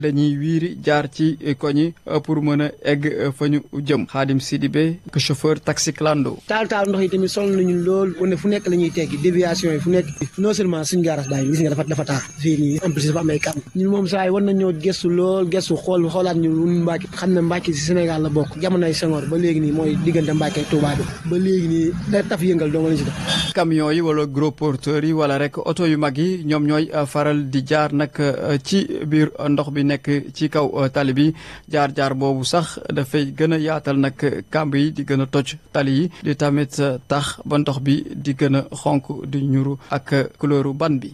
dañuy wiiri jaar ci koñi pour mën a egg fa ñu jëm Xaadim Sidibé que chauffeur taxi clando taal taal ndox yi tamit sonal nañu lool wane fu nekk la ñuy teggi déviation yi fu nekk non seulement suñu gaaraas daay gis nga dafa dafa taal fii nii en plus dafa am ay kam ñun moom saa yi war nañ ñoo gëstu lool gëstu xool xoolaat ñu Mbàkke xam ne Mbàkke si Sénégal la bokk jamonoy Senghor ba léegi nii mooy diggante Mbàkke Touba bi ba léegi nii da taf yëngal doo nga lañ si def camion yi wala gros porteurs yi wala rek oto yu mag yi ñoom ñooy faral di jaar nag ci biir ndox bi nekk ci kaw tali bi jaar-jaar boobu sax dafay gën a yaatal nag kàmb yi di gën a toj tali yi di tamit tax ba ndox bi di gën a xonk di ñuru ak couleuru ban bi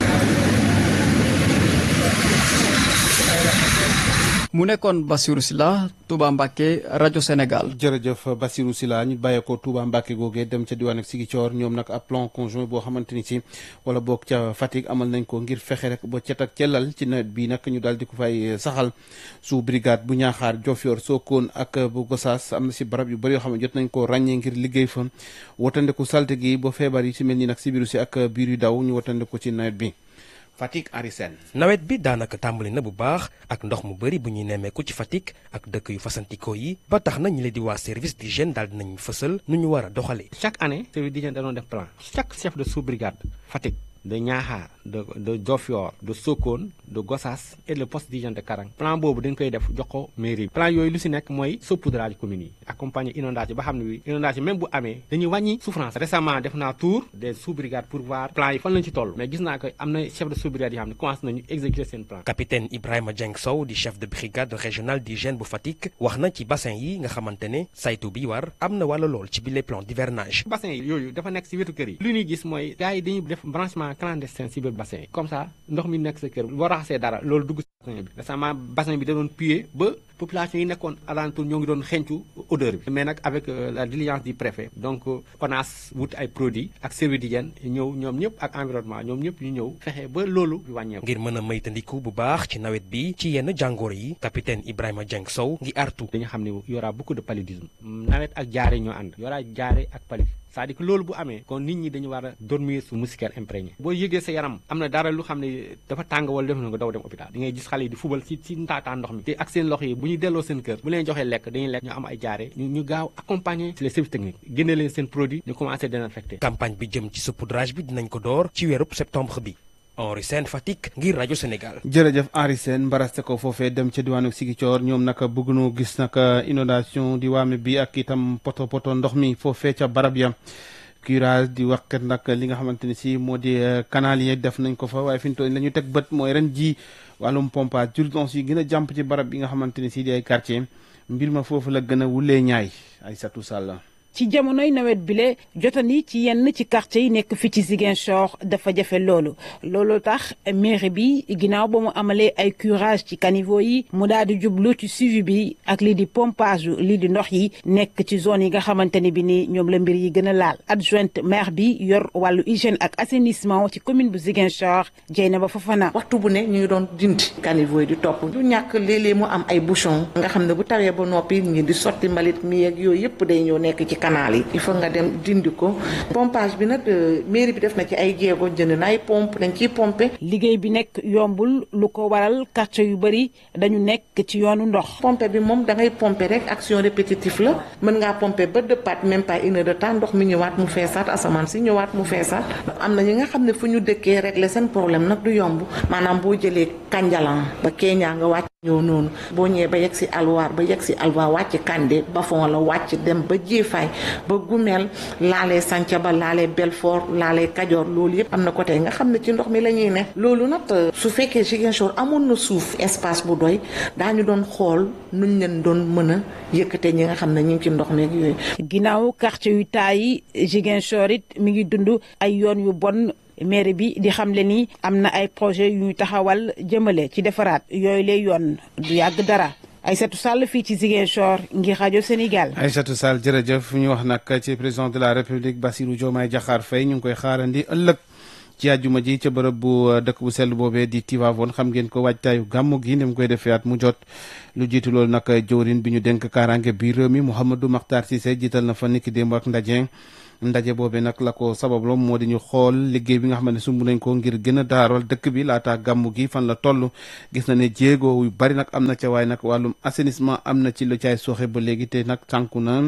mu nekkoon Bassirou Sylla Touba Mbacké rajo Sénégal. jërëjëf Bassirou Sylla ñu bàyyeekoo Touba Mbacké googee dem ca diwaan ak Ziguinchor ñoom nag ab plan conjoint boo xamante ni si wala boog ca Fatick amal nañ ko ngir fexe rek ba cet ak cellal ci nawet bi nag ñu daal di ko fay saxal su brigade bu ñaaxaar Diofior Sokone ak bu Gossas am na si barab yu bëri yoo xam ne jot nañ ko ràññee ngir liggéey fa watandeku salte gi ba feebar yi si mel ni nag si biiru si ak biir yu daw ñu watandeku ci nawet bi. Fatick Henri Sène nawet bi daanaka tàmbali na bu baax ak ndox mu bëri bu ñuy nemmeeku ci Fatick ak dëkk yu fasantikoo yi ba tax na ñi leen di waa service d'hygiène daal dinañ fësal nu ñu war a doxalee. chaque année service d'hygiène da doon def plan chaque chef de sous-brigade Fatick de Niakhar de de Diofior de Sokone de Gossas et le poste d'hygiène de Karang plan boobu dañ koy def jox ko mairie bi plan yooyu lu si nekk mooy saupoudrage communes yi accompagner inondation ba xam ne bi inondation même bu amee dañuy wàññi souffrance récemment def naa tour des sous-brigades pour voir plan yi fan lañ ci toll mais gis naa que am na chef de sous-brigade yoo xam ne commencé nañu exécuter seen plan capitaine Ibrahima Dieng Sow di chef de brigade régionale d'hygiène bu Fatick wax na ci bassin yi nga xamante ne saytu bi war am na wàlla lool ci bile plan d'hivernage bassin yi yooyu dafa nekk si wetu kër yi lu ñuy gis mooy gars yi dañuy def branchement clandestin si biir bassin yi comme ça ndox mi nekk sa kër boo raxasee dara loolu dugg si bassin bi récemment bassin bi da doon puer ba population yi nekkoon alentour ñoo ngi doon xencu odeur bi mais nag avec la diligence du préfet donc ONAS wut ay produits ak service d'hygiène ñëw ñoom ñëpp ak environnement ñoom ñëpp ñu ñëw fexe ba loolu wàññeeku. ngir mën a maytandiku bu baax ci nawet bi ci yenn jàngoor yi capitaine Ibrahima Dieng Sow ngi artu dañu xam ne y aura beaucoup de paludisme nawet ak jaare ñoo ànd y aura jaare ak palud c'est-à-dire que loolu bu amee kon nit ñi dañu war a dormir su moustiquaire imprégné boo yëgee sa yaram am na dara lu xam ne dafa tàng wala def na nga daw dem hôpital di ngay gis xale yi di fubal ci ci ntaataa ndox mi te ak seen loxo yi bu ñu delloo seen kër bu leen joxee lekk dañuy lekk ñu am ay jaare ñu ñu gaaw accompagner ci les services techniques génne leen seen produit ñu commencé désinfecter campagne bi jëm ci saupoudrage bi dinañ ko door ci weerub septembre bi Henri Sène Fatick ngir rajo Sénégal. jërëjëf Henri Sène mbaraste ko foofee dem ca diwaanu Ziguinchor ñoom nag bëgg noo gis nag inondation di waame bi ak itam poto poto ndox mi foofee ca barab ya curage di waxkat nag li nga xamante ni si moo di canal yi def nañ ko fa waaye fi mu toll la ñu teg bët mooy ren ji wàllum pompage urgence yi gën a jàmp ci barab bi nga xamante ni si di ay quartier mbir ma foofu la gën a wulee ñaay ay satu sàll ci jamonoy nawet bile jotani ci yenn ci quartier yi nekk fii ci Ziguinchor dafa jafe loolu loolu tax mairie bi ginnaaw ba mu amalee ay curage ci caniveau yi mu daal di jublu ci suivi bi ak lii di pompage lii di ndox yi nekk ci zone yi nga xamante ni bi ni ñoom la mbir yi gën a laal adjointe maire bi yor wàllu hygiène ak assainissement ci commune bu Ziguinchor Dieynaba Fofana. waxtu bu ne ñu ngi doon dindi caniveau yi di topp du ñàkk léeg-léeg mu am ay bouchon nga xam ne bu tawee ba noppi ñi di sotti mbalit mi ak yooyu yëpp day ñëw nekk ci canal yi il faut nga dem dindi ko pompage bi nag mairie bi def na ci ay jéego jënd na ay pompe dañ ciy pomper. liggéey bi nekk yombul lu ko waral quartier yu bëri dañu nekk ci yoonu ndox. pompe bi moom da ngay pomper rek action répétitive la mën ngaa pomper ba dëppaat même pas une heure de temps ndox mi ñëwaat mu feesaat asamaan si ñëwaat mu feesaat am na ñi nga xam ne fu ñu dëkkee régler seen problème nag du yomb maanaam boo jëlee Kanjalan ba Kenya nga wàcc ñëw noonu boo ñëwee ba yegg si alwaar ba yegg si alwaar wàcc Kande Bafon la wàcc dem ba Jéefaay ba Gumel laalee Santhiaba laalee Belfort laalee Kajoor loolu yëpp am na côté nga xam ne ci ndox mi la ñuy ne loolu nag su fekkee Ziguinchor amoon na suuf espace bu doy daañu doon xool nuñ leen doon mën a yëkkate ñi nga xam ne ñu ngi ci ndox mi ak yooyu. ginnaaw quartier yu taay yi Ziguinchor it mi ngi dund ay yoon yu bon. maire bi di xamle ni am na ay projet yu ñu taxawal jëmale ci defaraat yooyu lay yoon du yàgg dara Aïssatou Sall fii ci Ziguinchor ngir rajo Sénégal. Aïssatou Sall jërëjëf ñu wax nag ci président de la république Bassirou Diomaye Diakhar Faye ñu ngi koy xaarandi ëllëg ci àjjuma ji ca bërëb bu dëkk bu sell boobee di Tivaouane xam ngeen ko waajtaayu gàmmu gi ni mu koy defee at mu jot lu jiitu loolu nag jëwrin bi ñu dénk kaaraange biir réew mi Mouhamadou Makhtar Cissé jiital na fa niki démb ak ndaje ndaje boobe nag la ko sabablo moo di ñu xool liggéey bi nga xam ne sumb nañ ko ngir gën a daaral dëkk bi laata gàmmu gi fan la toll gis na ne jéego yu bari nag am na ca waaye nag wàllum assainissement am na ci lu caay sooxe ba léegi te nag tànku na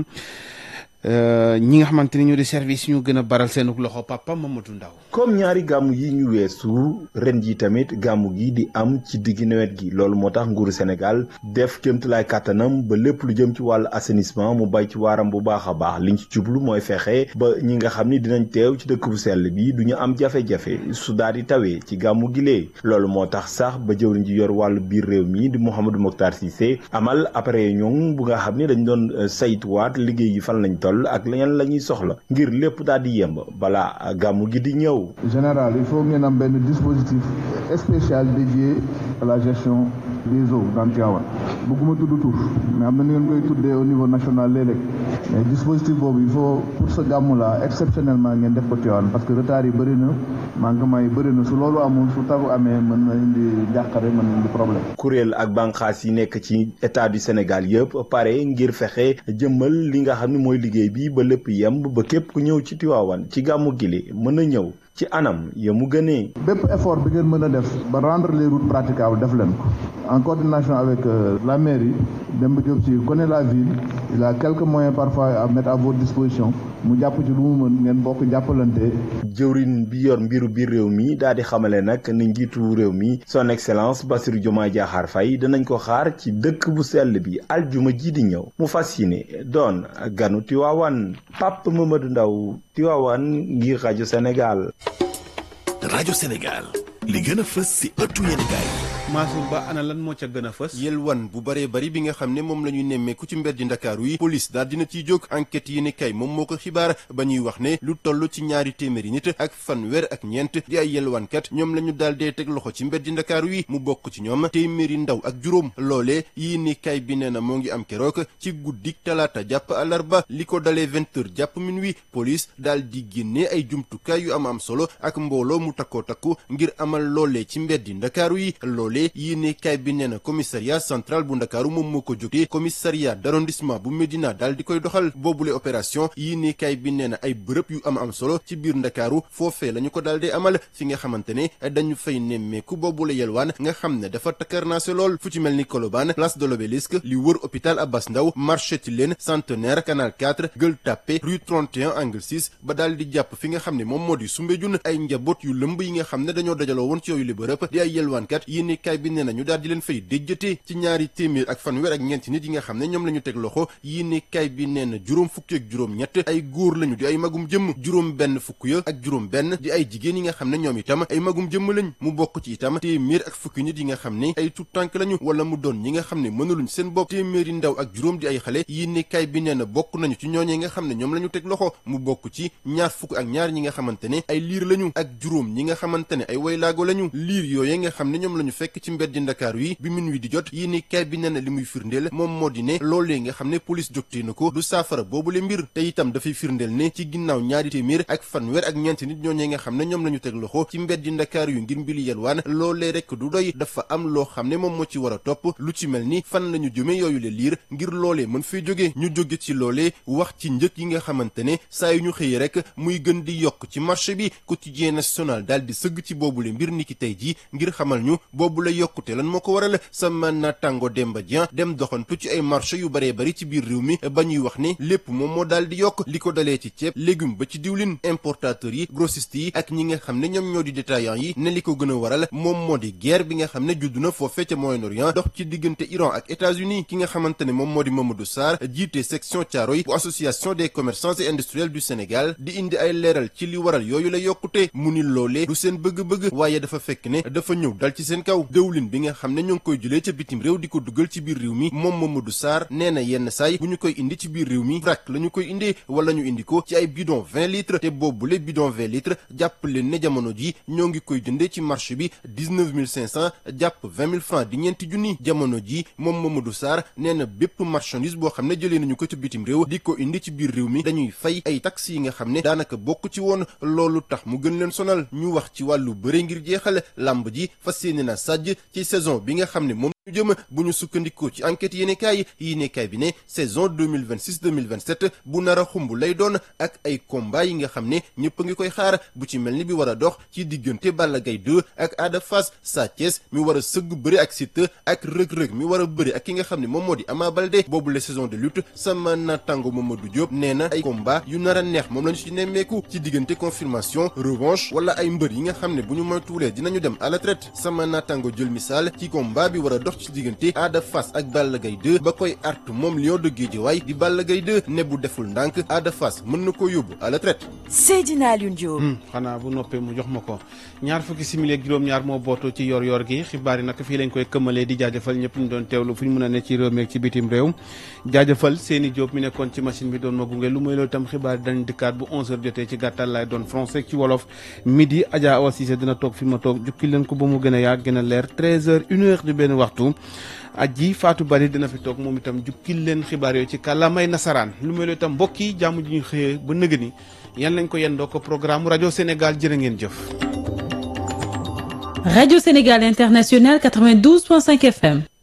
ñi nga xamante ni ñoo di service ñu gën a baral seen loxo papa Mamadou Ndaw comme ñaari gàmmu yi ñu weesu ren ji tamit gàmmu gi di am ci diggi nawet gi loolu moo tax nguuru Sénégal def kéemtulaay kàttanam ba lépp lu jëm ci wàllu assainissement mu bay ci waaram bu baax a baax liñ ci jublu mooy fexe ba ñi nga xam ni dinañ teew ci dëkk bu sell bi du ñu am jafe-jafe su daal di tawee ci gàmmu gi lee loolu moo tax sax ba jëwriñ ji yor wàllu biir réew mi di Mouhamadou Mokhtar Cissé amal après ñoom bu nga xam ni dañ doon saytuwaat liggéey yi fan lañ toll ak leneen la ñuy soxla ngir lépp daal di yemb balaa gàmmu gi di ñëw. général il faut ngeen am benn dispositif spécial dédié à la gestion des eaux dans Tivaouane bëgguma tudd tur mais am na ni ngeen koy tuddee au niveau national léeg-léeg mais dispositif boobu il faut pour ce gàmmu la exceptionnellement ngeen def ko Tivaouane parce que retard yi bëri na manquement yi bëri na su loolu amul su taw amee mën na indi njàqare mën na indi problème. kuréel ak bànqaas yi nekk ci état du Sénégal yëpp pare ngir fexe jëmmal li nga xam ne mooy liggéey bi ba lépp yemb ba képp ku ñëw ci Tivaouane ci gàmmu gile mën a ñëw ci anam ya mu gënee. bépp effort bi ngeen mën a def ba rendre les routes praticables def leen ko en coordination avec la mairie Demba Diop Sy connaît la ville il a quelques moyens parfois à mettre à votre disposition mu jàpp ci lu mu mën ngeen bokk jàppalante. jëwriñ bi yor mbiru biir réew mi daal di xamale nag ni njiitu réew mi son excellence Bassirou Diomaye Diakhar Faye danañ ko xaar ci dëkk bu sell bi aljuma ji di ñëw mu fas yéene doon ganu Tiwaawan Pape Mamadou Ndaw Tiwaawan ngir rajo Sénégal. rajo Sénégal li gën a fës si ëttu yéenekaay Mansour Ba ana lan moo ca gën a fës yelwan bu baree bari bi nga xam ne moom la ñuy nemmeeku ci mbeddi ndakaaru yi police daal dina ciy jóg enquête yi ne kay moom moo ko xibaar ba ñuy wax ne lu toll ci ñaari téeméeri nit ak fanweer ak ñeent di ay yelwaankat ñoom la ñu daal dee teg loxo ci mbeddi ndakaaru yi mu bokk ci ñoom téeméeri ndaw ak juróom loole yii ni kay bi nee na moo ngi am keroog ci guddik talaata jàpp àllarba li ko dalee vingt heures jàpp minuit police daal di génnee ay jumtukaay yu am am solo ak mbooloo mu takkoo takku ngir amal loolee ci mbeddi ndakaaru yi loole yéene kaay bi nee na commissariat central bu ndakaaru moom moo ko jógee commissariat d'arrondissement bu Médina daal di koy doxal boobule opération yéene kaay bi nee na ay bërëb yu am am solo ci biir ndakaaru foofee la ñu ko daal di amal fi nga xamante ne dañu fay nemmeeku boobule yelwaan nga xam ne dafa takkarnaase lool fu ci mel ni Colobane place de l'Obélisque li wër hôpital Abass Ndao marché Tilène centenaire canal 4 Gueule Tapée rue 31 angle 6 ba daal di jàpp fi nga xam ne moom moo di Soumbédioune ay njaboot yu lëmb yi nga xam ne dañoo dajaloo woon ci yooyu li bërëb di ay yelwaankat yéene kaay bi nee na ñu daal di leen fay déjjate ci ñaari téeméer ak fanweer ak ñeenti nit yi nga xam ne ñoom la ñu teg loxo yéene kaay bi nee na juróom fukki ak juróom ñett ay góor lañu di ay magum jëmm juróom benn fukk ya ak juróom benn di ay jigéen yi nga xam ne ñoom itam ay magum jëmm lañ mu bokk ci itam téeméer ak fukki nit yi nga xam ne ay tuttànk lañu wala mu doon ñi nga xam ne mënuluñ seen bopp téeméeri ndaw ak juróom di ay xale yéene kaay bi nee na bokk nañu ci ñooñee nga xam ne ñoom la ñu teg loxo mu bokk ci ñaar fukk ak ñaar ñi nga xamante ne ay liir lañu ak juróom ñi nga xamante ne ay waylaago lañu liir yooyee nga xam ne ñoom la ñu fekk ci mbeddi Ndakaaru yi bi minuit di jot yéene kaay bi nee na li muy firndeel moom moo di ne loolee nga xam ne police jógtee na ko du saafara boobule mbir te itam dafay firndeel ne ci ginnaaw ñaari téeméer ak fanweer ak ñeenti nit ñooñee nga xam ne ñoom la ñu teg loxo ci mbeddi Ndakaaru yu ngir mbiri yelwaan loolee rek du doy dafa am loo xam ne moom moo ci war a topp lu ci mel ni fan la ñu jëmee yooyu le liir ngir loolee mën fay jóge ñu jóge ci loolee wax ci njëg yi nga xamante ne saa yu ñu xëyee rek muy gën di yokk ci marché bi quotidien national daal di sëgg ci boobule mbir niki tey ji ngir xamal ñu boobule yokkute lan moo ko waral sama naataango Demba Dieng dem doxantu ci ay marché yu baree bari ci biir réew mi ba ñuy wax ne lépp moom moo daal di yokk li ko dalee ci ceeb légume ba ci diwlin importateurs yi grossistes yi ak ñi nga xam ne ñoom ñoo di détaillants yi ne li ko gën a waral moom moo di guerre bi nga xam ne judd na foofee ca Moyen-Orient dox ci diggante Iran ak États-Unis ki nga xamante ne moom moo di Mamadou Sarr jiite section Thiaroye bu association des commerçants et industriels du Sénégal di indi ay leeral ci li waral yooyu la yokkute mu ni loolee du seen bëgg-bëgg waaye dafa fekk ne dafa ñëw dal ci seen kaw dëwlin bi nga xam ne ñoo ngi koy jëlee ca bitim réew di ko dugal ci biir réew mi moom Mamadou Sarr nee na yenn saay bu ñu koy indi ci biir réew mi vrac la ñu koy indee wala ñu indi ko ci ay bidon 20 litres te boobule bidon 20 litres jàpp leen ne jamono ji ñoo ngi koy jëndee ci marché bi 19500 jàpp 20 000 francs di ñeenti junni jamono ji moom Mamadou Sarr nee na bépp marchandise boo xam ne jëlee nañu ko ci bitim réew di ko indi ci biir réew mi dañuy fay ay taxes yi nga xam ne daanaka bokk ci woon loolu tax mu gën leen sonal ñu wax ci wàllu bëre ngir jeexal làmb ji fas yéene na sàjj ci saison bi nga xam ne moom ñu jëm bu ñu sukkandikoo ci enquête yéenekaay yéenekaay bi ne saison 2026 2027 bu nar a xumb lay doon ak ay combat yi nga xam ne ñëpp a ngi koy xaar bu ci mel ni bi war a dox ci diggante Balla Gaye 2 ak Ada Fass Sa Thiès mi war a sëgg bëri ak Siteu ak rëg-rëg mi war a bëri ak ki nga xam ne moom moo di Ama Baldé boobu la saison de lutte sama natango Mamadou Diop nee na ay combat yu nar a neex moom lañu ci nemmeeku ci diggante confirmation revanche wala ay mbër yi nga xam ne bu ñu moytuwulee dinañu dem à la traite sama natango jël misaal ci combat bi war a dox ci diggante Ada Fass ak Balla Gaye 2 ba koy artu moom Lion de Guédiawaye di Balla Gaye 2 ne bu deful ndànk Ada Fass mën na ko yóbbu à la traite Seydina Alioune Diop. xanaa bu noppee mu jox ma ko ñaar fukki simili ak juróom-ñaar moo bootu ci yor-yor gi xibaar yi nag fii lañ koy këmmalee di jaajëfal ñëpp ñu doon teewlu fu ñu mën a ne ci réew mi ak ci bitim réew jaajëfal seeni Diop mi nekkoon ci machine bi doon ma gunge lu mooy loolu itam xibaar yi dañ dikkaat bu 11h jotee ci gàttal laay doon français ci wolof midi Adja Awa Cissé dina toog fi ma toog jukki leen ko ba mu gën a yaag gën a leer 13h 1h di benn waxtu. aji Fatou Bari dina fi toog moom itam jukkil leen xibaar yooyu ci kàllaamay nasaraan lu mel itam mbokk yi jàmm ji ñu xëyee ba nëgë ni yan lañ ko yendoo ko programme rajo Sénégal jërë ngeen jëf. Radio Sénégal International 92.5 FM.